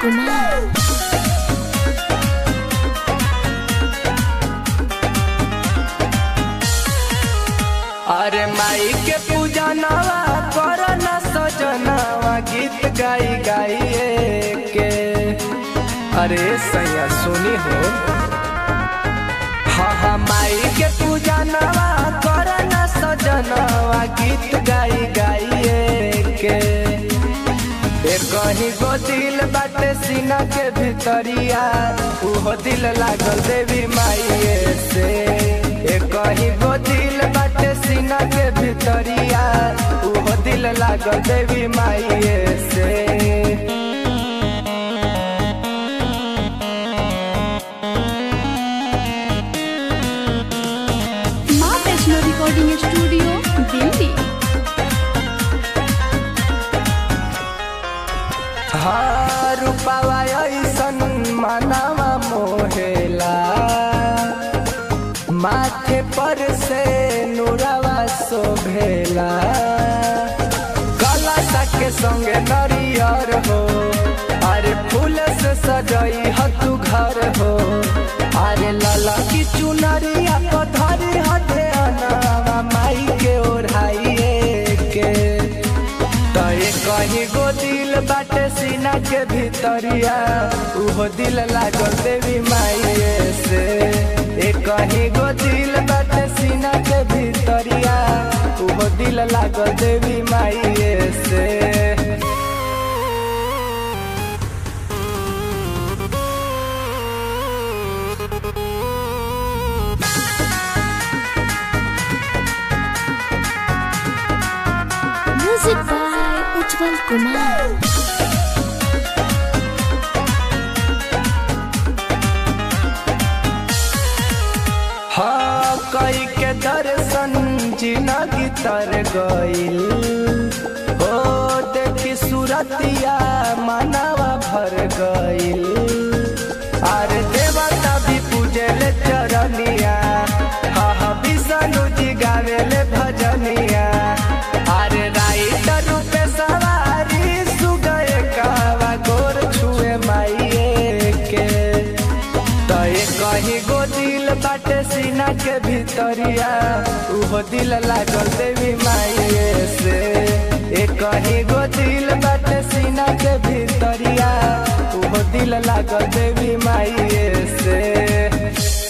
कुमार अरे माई के पूजा नवा कर न सजनवा गीत गाई गाइए के अरे सैया सुनी हो हाँ हाँ माई के पूजा नवा कर न सजनवा गीत गाई गाइए के ए कहीं गो दिल बाटे सीना के भीतरिया उहो दिल लागल देवी माइए से ए कहीं गो दिल बाटे सीना के भीतरिया उहो दिल लागल देवी माइए से माँ वैष्णो रिकॉर्डिंग स्टूडियो दिल्ली हाँ रूपावा ऐसन मनावा मोहेला माथे पर से नुरावा शोभेला कलशा के संगे नरियर हो अरे फूल से सजई ह तू घर हो अरे लाला की चुनरिया पधरी हटे अनावा माई के ओढ़ाइए के तय कहीं गो दिल बाटे सीना के भीतरिया उहो दिल लागल देवी माइए से ए कहीं गो दिल बाटे सीना के भीतरिया उहो दिल लागल देवी माइए से म्यूजिक बाय उज्जवल कुमार हाँ कई के दर्शन जिनगी तर गईल ओ देखी सूरतिया मानवा भर गईल अरे देवता भी पूजे ले चरनिया हाँ हाँ विष्णु जी गावे ले भजनिया अरे राइटर रूपे सवारी सुगए कावा गोर छुए माइए के तय कहीं गो दिल बाटे सीना के भीतरिया उहो दिल लागल देवी माइए से ए कहीं गो दिल बाटे सीना के भीतरिया उहो दिल लागल देवी माइए से